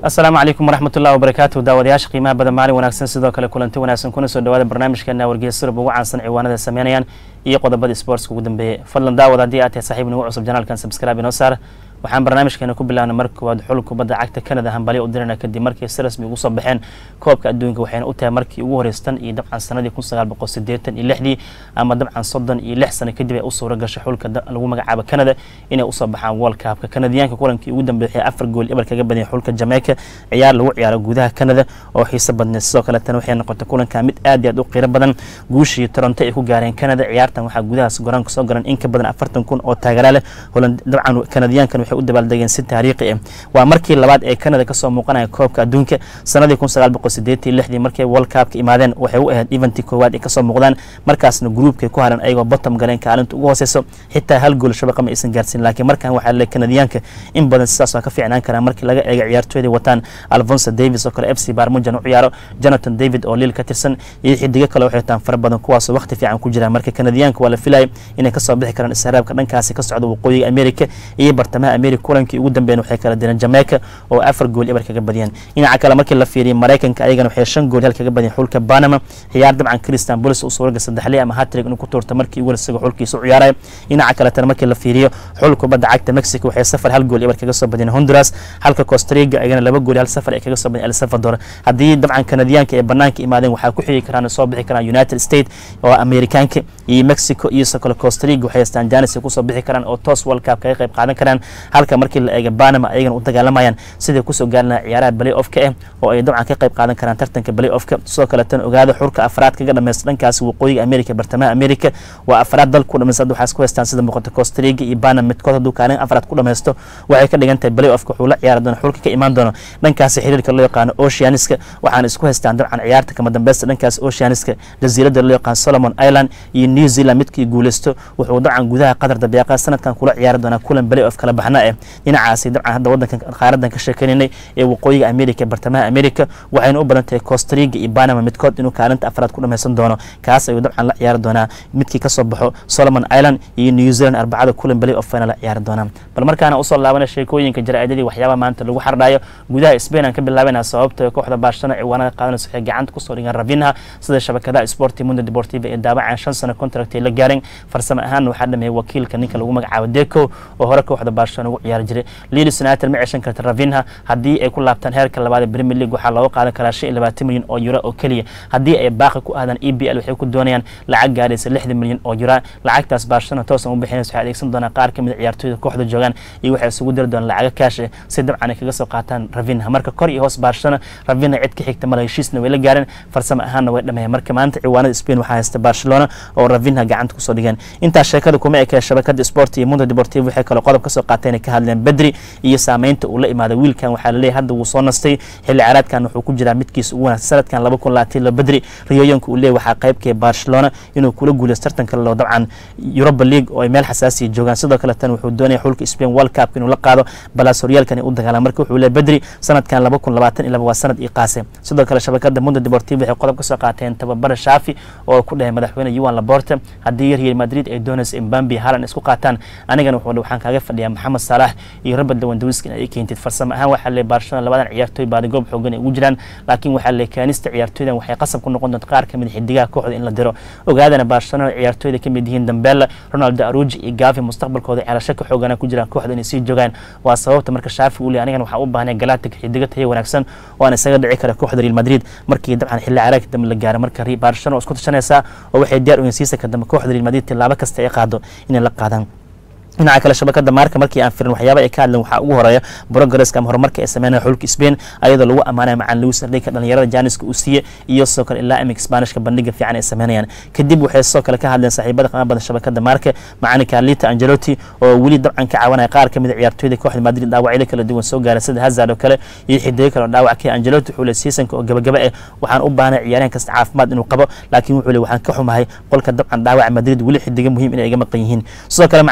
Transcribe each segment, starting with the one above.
asalaamu calaykum waraxmatullahi wabarakaatu daawadayaasha qiimaha badan maalin wanaagsan sidoo kale kulanti wanaagsan kuna soo dhawaada barnaamijkeena wargeysa surub ugu caansan ciwaanada sameynayaan iyo qodobada sportska ugu dambeeyey fadlan daawad haddii aad tahay saaxiib nagu cusub janaalkan subscribe inoo saar waxaan barnaamijkeena ku bilaabnay marka koowaad xul kubadda cagta canada hambalyo u dirana kadib markii si rasmi ugu soo baxeen koobka adduunka waxayna u tahay markii ugu horeystan iyo dabcan sanadii kun sagaal boqol sideetan iyo lixdii ama dabcan soddon iyo lix sano kadib ay u suura gashay xulka lagu magacaabo canada inay usoo baxaan world cupka kanadiyaanka kulankii ugu dambeeyay afar gool ebar kaga badiyay xulka jamaica ciyaar lagu ciyaaro gudaha canada oo xiiso badneed sidoo kaletana waxay noqotay kulanka mid aad iyo aad u qiiro badan guushii toronto ay ku gaareen canada ciyaartan waxaa gudahaas goraanka soo garan in ka badan afartan kun oo taageera leh dabcan kanadiyaankan waxay u dabaaldegeen si taariikhi ah waa markii labaad ee canada kasoo muuqanaya koobka adduunka sanadii kun sagaal boqol sideetan lixdii markay world cupka imaadeen waxay u ahayd eventii koowaad ay kasoo muuqdaan markaasna gruubkay ku haran ayagoo bottom galeen kaalinta ugu hooseyso xitaa hal gool shabaqa ma aysan gaarsiin laakiin markan waxaa le kanadiyaanka in badan sidaas waa ka fiicnaan karaan markii laga eega ciyaartooyda wataan alfonso davis oo kale f c barmujan u ciyaaro jonathan david oo liil ka tirsan iyo xidigo kale waxay wataan fara badan kuwaasoo waqti fiican ku jiraan marka kanadiyaanka waa la filayay inay kasoo bixi karaan israaabka dhankaasi ka socda waqooyiga america iyo bartamaha america kulankii ugu dambeyn waxay kala direen jamaica oo afar gool ebar kaga badiyeen dhinaca kale markii la fiiriyay maraykanka ayagana waxay shan gool hal kaga badiyeen xulka banama ciyaar dabcan christian bolis uu suuraga saddexley ama hatrig inuu ku tuurta markii ugu isaga xulkiisa u ciyaaraya dhinaca kaletana markii la fiiriyo xul kubadda cagta mexico waxay safar hal gool ebar kaga soo badiyeen honduras halka costariga ayagana laba gool hal safar ay kaga soo badiyeen el salvador haddii dabcan kanadiyaanka ee banaanka imaadeen waxaa ku xigi karaan soo bixi karaan united state oo amerikaanka iyo mexico iyo sokole costariga waxay haystaan janis ay kusoo bixi karaan oo toos world cup kaga qayb qaadan karaan halka markii la eega banama ayagana u dagaalamayaan siday kusoo gaarina ciyaaraha balay ofka ah oo ay dabcan ka qayb qaadan karaan tartanka balay ofka sidoo kaleetana ogaada xurka afraad kaga dhameysta dhankaasi waqooyiga america bartamaha america waa afraad dal ku dhameysta waxaa isku haystaan sida muuqata costariga iyo banama midkood hadduu kaalin afraad ku dhameysto waxay ka dhigan tahay balay ofka wuxuu la ciyaari doona xulka ka imaan doono dhankaasi xiriirka loo yaqaano oceaniska waxaana isku haystaan dabcan ciyaarta kama dambeysta dhankaasi oceaniska jasiiradda loo yaqaan solomon island iyo new zealand midkii guuleysto wuxuu dabcan gudaha qatar dabeeqa sanadkan kula ciyaari doonaa kulan balay of kala baxna ah dhinacaasi dabcan hadda wadankan qaaradan ka sheekeynaynay ee waqooyiga america bartamaha america waxayna u badan tahay costariga iyo banama midkood inuu kaalinta afraad ku dhameysan doono kaas ayuu dabcan la ciyaari doonaa midkii kasoo baxo solomon island iyo new zealand arbacada kulan balay of fana la ciyaari doonaa bal markaana usoo laabana sheekooyinka jaraa'idadii waxyaabaha maanta lagu xardhayo gudaha spain aan ka bilaabayna sababta kooxda baashana ciwaanada qaadanaysa waxay gacanta kusoo dhigaan ravinha sida shabakadaha sporti mundo deportiva ee daabacaan shan sano contract ay la gaareen farsamo ahaan waxaa dhameeyay wakiilka ninka lagu magacaabo deco oo hore kooxda baashana ugu ciyaari jiray lilis united ma ceshan karta ravinha haddii ay ku laabtaan heerka labaad ee premier league waxaa looga qaadan karaa shan iyo labaatan milyan oo euro oo keliya haddii ay baaqi ku aadaan e b l waxay ku doonayaan lacag gaaraysa lixdan milyan oo euro lacagtaas baashana toosan u bixinaysa waxay adeegsan doonaa qaar ka mid a ciyaartooyda kooxda joogaan iyo waxay isugu diri doonaan lacaga kaash eh si dabcan ay kaga soo qaataan ravinha marka kor iyo hoos baashana ravinha cid ka xigta mala heshiisna way la gaareen farsamo ahaanna way dhameeyeen marka maanta ciwaanada spain waxaa haysta barcelona oo ravinha gacanta kusoo dhigeen intaas sheekada kuma ekee shabakada sport iyo mundo deportivo waxay kale qodob kasoo qaateen ka hadleen bedri iyo saameynta uu la imaaday wiilkan waxaa laleeyahy hadda wuu soo nastay xilli caraadkan wuxuu ku jiraa midkiisa ugu wanaagsan sanadkan laba kun labaatan lo bedri riyooyinka uu leeyahy waxaa qaybkee barcelona inuu kula guuleysto tartanka loo dabcan europa league oo ay meel xasaasiya joogaan sidoo kale tan wuxuu doonaya xulka spain world cup inuu la qaado balaas horyaalkan u dagaalam marka wuxuu leeyahy bedri sanadkan laba kun labaatan iyo laba waa sanad ii qaase sidoo kale shabakada mundo deportivo waxay qodob kasoo qaateen tababara shaafi oo ku dhahay madaxweyne yuan laborte haddii real madrid ay doonaysa imbambi halan isku qaataan anigana waxaan kaaga fadhiyaa maxamed saalax iyo robert lewandowski in ay keentid farsamo ahaan waxaa le barcelona labadan ciyaartooy baadi goob xoogan ay ugu jiraan laakiin waxaa le kaanista ciyaartooydan waxay qasab ku noqon doonta qaar kamid xidigaha kooxda in la diro ogaadana barcelona ciyaartooyda kamid yihiin dambela ronaldo aruji iyo gavi mustaqbalkooda ceelasho ka xoogana ku jiraan kooxda inay sii joogaan waa sababta marka shaafi uu le anigana waxaa u baahnay galactic xidigo tayo wanaagsan oo aan isaga dhici kara kooxda real madrid markii dabcan xilli caraagka dambe la gaaro marka barcelona oo isku tashanaysaa oo waxay diyaar u yihiin siisaka dambe kooxda real madrid tilaabo kasta ay qaado inay la qaadaan dhinaca kale shabakada maarka markii aan firin waxyaaba ay ka hadleen waxaa ugu horeeya progresska ama horumarka ay sameynaya xulka spain ayadoo lagu ammaanaya macaan lewis ardayka dhalinyarada jaaniska uu siiye iyo sidoo kale ilaa imika sbaanishka bandhiga fiican ay sameynayaan kadib waxay sidoo kale ka hadleen saaxiibada qiimo badan shabakada maarka macani carlita angelotti oo weli dabcan ka caawinaya qaar ka mid a ciyaartooyda kooxda madrid dhaawacyada kala duwan soo gaaray sida hazard oo kale iyo xidigo kale oo dhaawac ka angelotti wuxuu le seasonka oo gabagaba ah waxaan u baahnay ciyaaryahan kasta caafimaad inuu qabo laakiin wuxuu le waxaan ka xumahay qolka dabcan dhaawaca madrid weli xidigo muhiim inay iga maqan yihiin sidoo kale macalinkan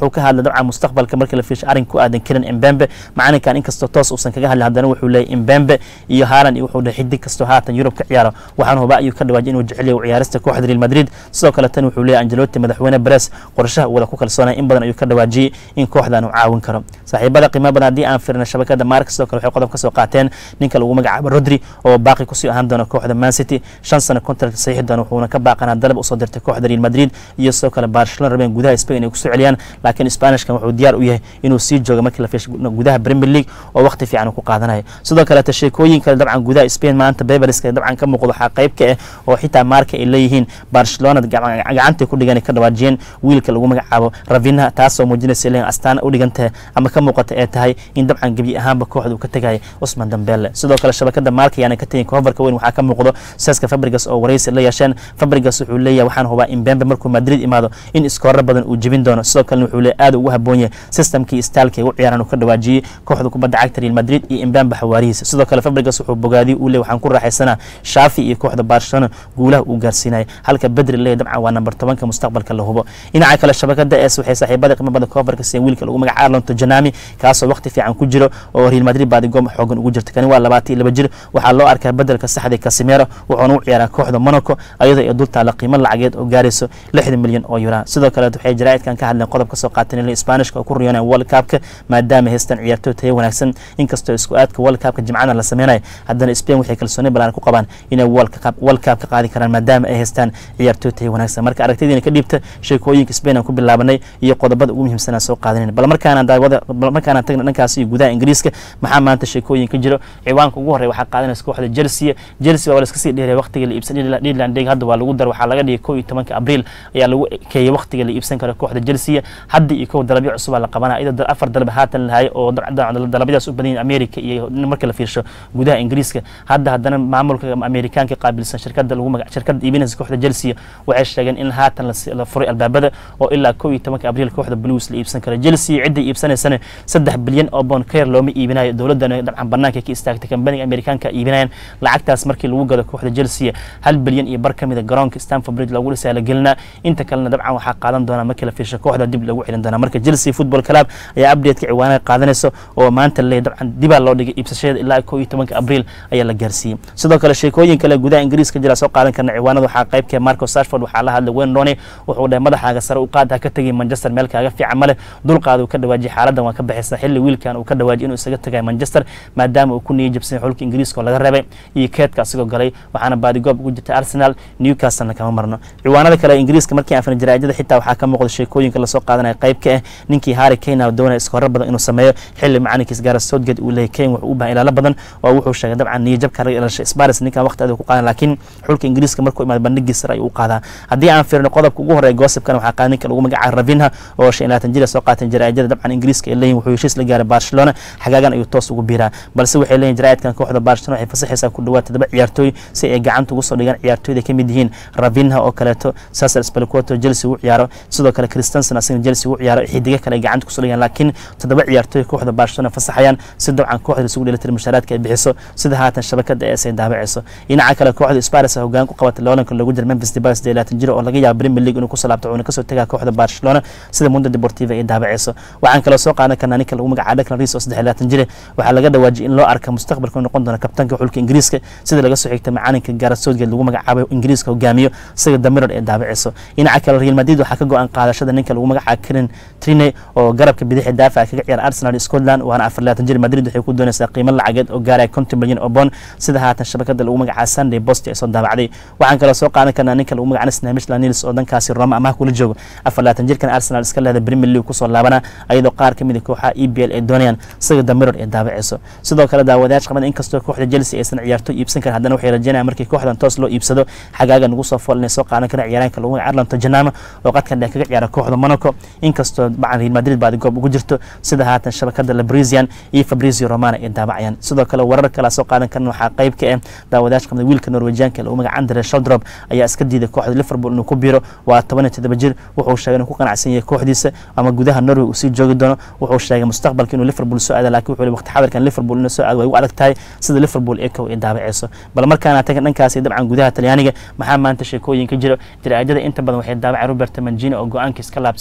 wuxuu ka hadlay dabcan mustaqbalka markii la fiishay arrin ku aadan karin imbembe macalinkan inkastoo toos uusan kaga hadlin haddana wuxuu leeyay imbembe iyo haalan iyo wuxuu dhahay xidig kastoo haatan yurub ka ciyaaro waxaan huba ayuu ka dhawaajay inuu jecel yahay ciyaarista kooxda real madrid sidoo kale tan wuxuu leeyay angelotti madaxweyne beres qorshaha uu wada ku kalsoonaya in badan ayuu ka dhawaajiyey in kooxdan uu caawin karo saaxiibada qiimo badan haddii aan firna shabakada maarka sidoo kale waxay qodob ka soo qaateen ninka lagu magacaabo rodri oo baaqi kusii ahaan doona kooxda man city shan sano contract saxiixi doona wuxuuna ka baaqanaa dalab usoo dirtay kooxda real madrid iyo sidoo kale barcelona rabeen gudaha spain ay kusoo celiyaan laakiin spanishkan wuxuu diyaar u yahay inuu sii joogo markii la fiisho gudaha premier league oo waqti fiican uu ku qaadanayo sidoo kaleeta sheekooyin kale dabcan gudaha spain maanta beveriska dabcan ka muuqdo waxaa qayb ka ah oo xitaa maarka ay leeyihiin barcelona gacantay ku dhigan ka dhawaajiyeen wiilka lagu magacaabo ravina taasoo muujinaysa leeyihin astaan u dhigantahay ama ka muuqata ee tahay in dabcan gebi ahaanba kooxda uu ka tegaya usman dambele sidoo kale shabakada maarka ayaana ka tegin kohobarka weyn waxaa ka muuqdo seska fabrigas oo waraysi la yeesheen fabrigas wuxuu leeyahay waxaan hubaa in bembe markuu madrid imaado in iskoorar badan uu jebin doono sidoo kalena wuxuu leeyahay aad ugu haboon yahay systemkii staalka ay u ciyaaraan uu ka dhawaajiyey kooxda kubadda cagta real madrid iyo imbembe xawaarihiisa sidoo kale fabrigas wuxuu bogaadiyey uu leeyahay waxaan ku raaxaysanaa shaafi iyo kooxda barcelona guulaha uu gaarsiinaya halka bedri leeyahay dabcan waa nambar tobanka mustaqbalka la hubo dhinaca kale shabakada es waxay saaxiibada qiimo badan kohobarka siiyeen wiilka lagu magaca arlonto janami kaasoo waqti fiican ku jiro oo real madrid baadigoom xoogan ugu jirta kani waa labaatan iyo laba jir waxaa loo arkaa bedelka saxda casimero wuxuuna u ciyaaraa kooxda monaco ayadoo ay dul taala qiimo lacageed oo gaarayso lixdan milyan oo yura sidoo kale waxay jaraa'idkan ka hadleen qodob ka soo qaateen in spanishka oo ku riyoonaya world cupka maadaama haystaan ciyaartooy tayo wanaagsan inkastoo isku aadka world cupka jimcana la sameynayo haddana spain waxay kalsooni balaan ku qabaan inay world cup ka qaadi karaan maadaama ay haystaan ciyaartooy tayo wanaagsan marka aragtidiina ka dhiibta sheekooyinka spain aan ku bilaabanay iyo qodobada ugu muhiimsan aan soo qaadanin bal markaana daawada bal markaana tagna dhankaasi iyo gudaha ingiriiska maxaa maanta sheekooyin ka jiro ciwaanka ugu horreya waxaa qaadanaysa kooxda chelsea chelsea waa la iska sii dheereya waqtiga la iibsan Netherland League hadda waa lagu dar waxaa laga dhigay kow iyo tobanka abriil ayaa lagu ekeeyey waqtiga la iibsan karo kooxda chelsea hadda iyo kow dalabyo cusub la qabanaa iyadoo afar dalab haatan lahaay oo dalabyadaas u badan yihiin america iyo marka la fiirsho gudaha ingiriiska hadda haddana maamulka amerikaanka qaabilsan shirkada lagu magac shirkada iibinaysa kooxda chelsea waxay sheegeen in haatan la furay albaabada oo ilaa kow iyo tobanka abriil kooxda blues la iibsan karo chelsea cidda iibsanaysana saddex bilyan oo bond kayr looma iibinayo dowladana dabcan banaanka ka istaagtay kambaniga amerikaanka iibinayaan lacagtaas markii lagu gado kooxda chelsea hal bilyan iyo bar ka mida garoonka stanford bridge loogu dhisaa la gelinaa inta kalena dabcan waxaa qaadan doonaa markii la fiirsho kooxda dib lagu celin doonaa marka chelsea football club ayaa updateka ciwaanaha qaadanayso oo maanta leey dabcan dibaa loo dhigay iibsashada ilaa kow iyo tobanka abriil ayaa la gaarsiiyey sidoo kale sheekooyin kale gudaha ingiriiska jira soo qaadan karna ciwaanada waxaa qaybkee marco sashford waxaa la hadlay wayne rooney wuxuu dhahay madaxaaga sare u qaad ha ka tegay manchester meel kaaga fiican male dulqaada uu ka dhawaajiyay xaaladan waa ka baxaysa xilli wiilkan uu ka dhawaajiyay inuu isaga tagay manchester maadaama uu ku niyay jabsan xulka ingiriiska oo laga reebay iyo keedka asigoo galay waxaana baadigoob ugu jirta arsenal newcastlena kama marno ciwaanada kale ingiriiska markii aan jaraa'idada xitaa waxaa ka muuqda sheekooyinka lasoo qaadanaya qayb ka ah ninkii harry kane oo doonaya iskorar badan inuu sameeyo xilli macalinkiis gaara southgate uu leeyahay kane wuxuu u baahan ilaalo badan oo wuxuu sheegay dabcan niyajabka laga ilashay sparis ninkan waqti adag ku qaadan laakiin xulka ingiriiska markuu imaado bandhigii sare ayuu u qaadaa haddii aan fiirno qodobka ugu horeeya goosibkan waxaa qaadan ninka lagu magacaabo ravinha oo shan iyo labaatan jir soo qaateen jaraa'idada dabcan ingiriiska ay leeyihin wuxuu heshiis la gaaray barcelona xagaagan ayuu toos ugu biiraa balse waxay leeyihin jaraa'idkan kooxda barcelona waxay fasaxaysaa ku dhawaad toddoba ciyaartooy si ay gacanta ugu soo dhigaan ciyaartooyda ka mid yihiin ravinha oo kaleeto sasar spelquoto chelsea u ciyaaro sidoo kale christensen asagana chelsea u ciyaaro xidiga kale ay gacanta kusoo dhigaan laakiin toddoba ciyaartooy kooxda barcelona fasaxayaan si dabcan kooxda isugu dheelitira mushaaraadka ay bixiso sida haatan shabakada es ay daabacayso dhinaca kale kooxda sparis hogaan ku qabatay loolanka loogu jira memphis debay sidee laatan jiro oo laga yaabo premier league inuu kusoo laabto wuuna kasoo tegaa kooxda barcelona sida mundo deportiva ay daabacayso waxaan kaloo soo qaadan karnaa ninka lagu magacaabo declan riis oo saddex iyo laatan jire waxaa laga dhawaajiyay in loo arka mustaqbalka inuu noqon doono kabtanka xulka ingiriiska sida laga soo xigtay macalinka gaara southgate lagu magacaabo ingiriiska hogaamiyo sida damiror ee daabacayso dhinaca kale real madrid waxaa ka go-an qaadashada ninka lagu magacaabo karen trine oo garabka bidixi daafaca kaga ciyaara arsenal scotland waana afar laatan jir madrid waxay ku doonaysaa qiimo lacageed oo gaaraya konton milyan oo bond sida haatan shabakada lagu magacaabo sunday post ee soo daabacday waxaan kaloo soo qaadan karnaa ninka lagu magacaabo snamish lanils oo dankaasi roma amaha kula joogo afar laatan jirkan arsenal iska leeda premier league kusoo laabana ayadoo qaar ka mid a kooxaha e b l ay doonayaan sida damiror ee daabacayso sidoo kale daawadayaasha qabada inkastoo kooxda chelsea aysan ciyaartooy iibsan karin haddana waxay rajeynayaan markii kooxdan toos loo iibsado xagaaga nagu soo fool inay soo qaadan karaan ciyaaraanka lagu magacaabo arlon tojanama oo qadkan dheer kaga ciyaara kooxda monaco inkastoo bacan real madrid baadi goob ugu jirto sida haatan shabakada labrisian iyo fabrizio romana ay daabacayaan sidoo kale warar kala soo qaadan karan waxaa qayb ka ah daawadayaasha qabada wiilka norwejianka lagu magaca andre sheldrop ayaa iska diiday kooxda liverpool inuu ku biiro waa toban iyo toddoba jir wuxuu sheegay inuu ku qanacsan yahay kooxdiisa ama gudaha norway uu sii joogi doono wuxuu sheegay mustaqbalka inuu liverpool soo aada laakiin wuxuu waqti xadarkan liverpool inuu soo aado way ugu adag tahay sida liverpool ee kow ay daabacayso bal markaana tagan dhankaasi dabcan gudaha talyaaniga maxaa maanta sheekooyin ka jiro jaraa'idada inta badan waxay daabacay robert mangini oo go-aankiis ka laabtay sidoo kale tan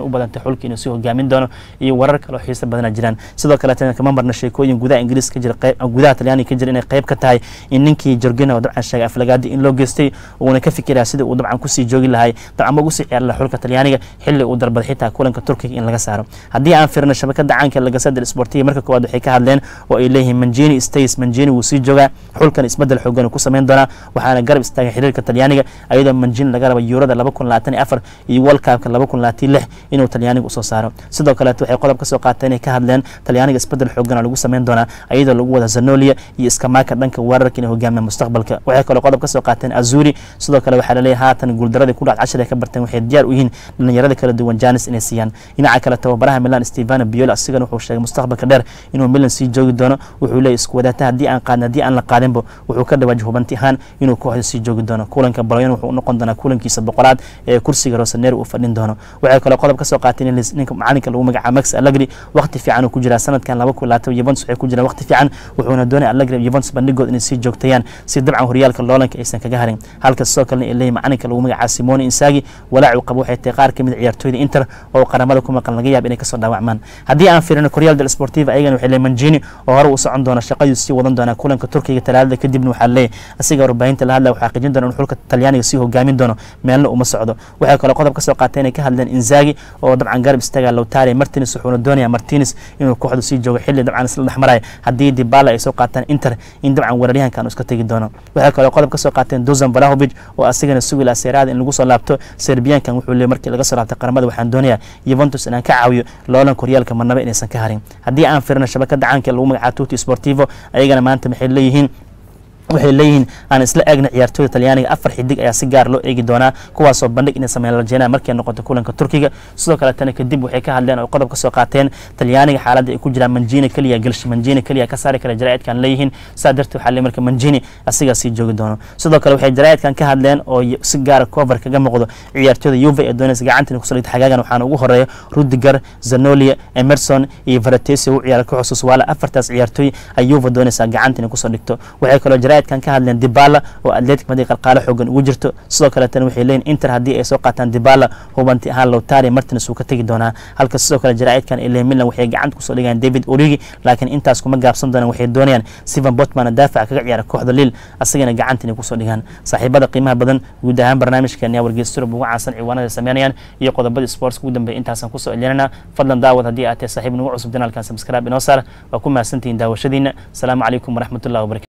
u badantay xulka inuu sii hogaamin doono iyo warar kale oo xiisa badana jiraan sidoo kaleetana kama marna sheekooyin gudaha ingiriis ka jira gudaha talyaaniga ka jira inay qayb ka tahay in ninkii jorgina oo dabcan sheegay aflagaadi in loo geystay uuna ka fikiraya sidii uu dabcan kusii joogi lahay dabcan ma ugu sii ciyaari laha xulka talyaaniga xilli uu dalbaday xitaa kulanka turkiga in laga saaro haddii aan firno shabakada caanka lagasada sportiga marka koowaad waxay ka hadleen oo ay leeyihiin manjini stays manjini wuu sii joogaa xulkan isbedel xoogan uu ku samayn doonaa waxaana garab istaagay xiriirka talyaaniga ayadoo manjini laga raba yuurada laba kun labaatan iyo afar iyo world cupka laba kun labaatan lix inuu talyaaniga usoo saaro sidoo kaleeto waxay qodob ka soo qaateen inay ka hadleen talyaaniga isbedel xoogan lagu samayn doonaa ayadoo lagu wada zanolia iyo iskamaaka dhanka weerarka inay hogaamiyaan mustaqbalka waxay kaloo qodob ka soo qaateen azuri sidoo kale waxaa laleeyahay haatan guuldaradii ku dhac cashir ay ka barteen waxay diyaar u yihiin dhalinyarada kala duwan janis inay siiyaan dhinaca kale tababaraha milan stevano biolo asigana wuxuu sheegay mustaqbalka dheer inuu milan sii joogi doono wuxuu leeyahy isku wadaata haddii aan qaadin haddii aan la qaadinba wuxuu ka dhawaaj hubanti ahaan inuu kooxda sii joogi doono kulanka baloyan wuxuu noqon doonaa kulankiisa boqolaad ee kursiga rosaneer uu fadhin doono waxay kaloo qodob ka soo qaateen in ninka macalinka lagu magacaabo max allegri waqti fiican uu ku jiraa sanadkan laba kun labaatan yuventus waxay ku jiraan waqti fiican wuxuuna doonaya allegri yuventus bandhigood inay sii joogtayaan si dabcan horyaalka loolanka aysan kaga harin halka sidoo kalena ay leeyihin macalinka lagu magacaabo simone insagi walaac uu qabo waxay tahay qaar kamid ciyaartooyda inter oo qaramada ku maqan laga yaab inay kasoo dhaawacmaan haddii aan fiirino koryaal del sportiva ayagana waxay leeyihin manjini oo hore uu socon doona shaqadii sii wadan doonaa kulanka turkiga talaadada kadibna waxaa leeyahay asiga warbaahinta la hadlaya waxaa xaqiijin doona in xulka talyaaniga sii hogaamin doono meelna uma socdo waxay kaloo qodob ka soo qaatay inay ka hadleen inzagi oo dabcan garab istaaga lowtare martins wuxuuna doonaya martins inuu kooxdu sii joogo xilli dabcan isla dhexmaraya haddii dibala ay soo qaataan inter in dabcan weeraryahankan uu iska tegi doono waxay kaloo qodob ka soo qaateen duzan valahovic oo asigana sugi laha seeraada in lagu soo laabto serbiyankan wuxuu leeyay markii laga soo laabtay qaramada waxaan doonayaa yuventus inaan ka caawiyo loolan koryaalka marnaba inaysan ka harin haddii aan firino shabakada caanka lagu magacaabo tuti sportivo ayagana maanta maxay leeyihiin waxay leeyihiin aan isla eegna ciyaartooyda talyaaniga afar xidig ayaa si gaar loo eegi doonaa kuwaasoo bandhig inay sameyn rajeenaa markay noqoto kulanka turkiga sidoo kaletana kadib waxay ka hadleen oo qodob ka soo qaateen talyaaniga xaaladda ay ku jiraan manjini keliya galshi manjini keliya ka saari kara jaraa'idkan leeyihiin saa darteed waxaa le marka manjini asigaa sii joogi doono sidoo kale waxay jaraa'idkan ka hadleen oo si gaara cover kaga muuqdo ciyaartooyda yuve ee doonaysa gacantan kusoo dhigta xagaagan waxaana ugu horeeya rudiger zanolia emerson iyo varatesi u ciyaara ka xusuus waala afartaas ciyaartooy ay yuve doonaysaa gacantan kusoo dhigto waxay kaloo jaraa'idkan ka hadleen dibala oo atletic madrid qalqaalo xoogan ugu jirto sidoo kaletana waxay leeyihin inter haddii ay soo qaataan dibala hubanti ahaan lowtari martins uu ka tegi doonaa halka sidoo kale jaraa'idkan ee leeyihin milan waxay gacanta kusoo dhigayaan david origi laakiin intaas kuma gaabsan doonaan waxay doonayaan steven botman daafaca kaga ciyaara kooxda lil asagana gacanta inay kusoo dhigaan saaxiibada qiimaha badan guud ahaan barnaamijkeena wargeysurub ugu caansan ciwaanada sameynayaan iyo qodobadii sports ugu dambeeya intaasaan kusoo celinana fadlan daawad haddii aad tahay saaxiib nagu cusub janaalkan subscribe inoo saar waa ku mahadsantihiin daawashadiina asalaamu calaykum waraxmatullahi wabarakatu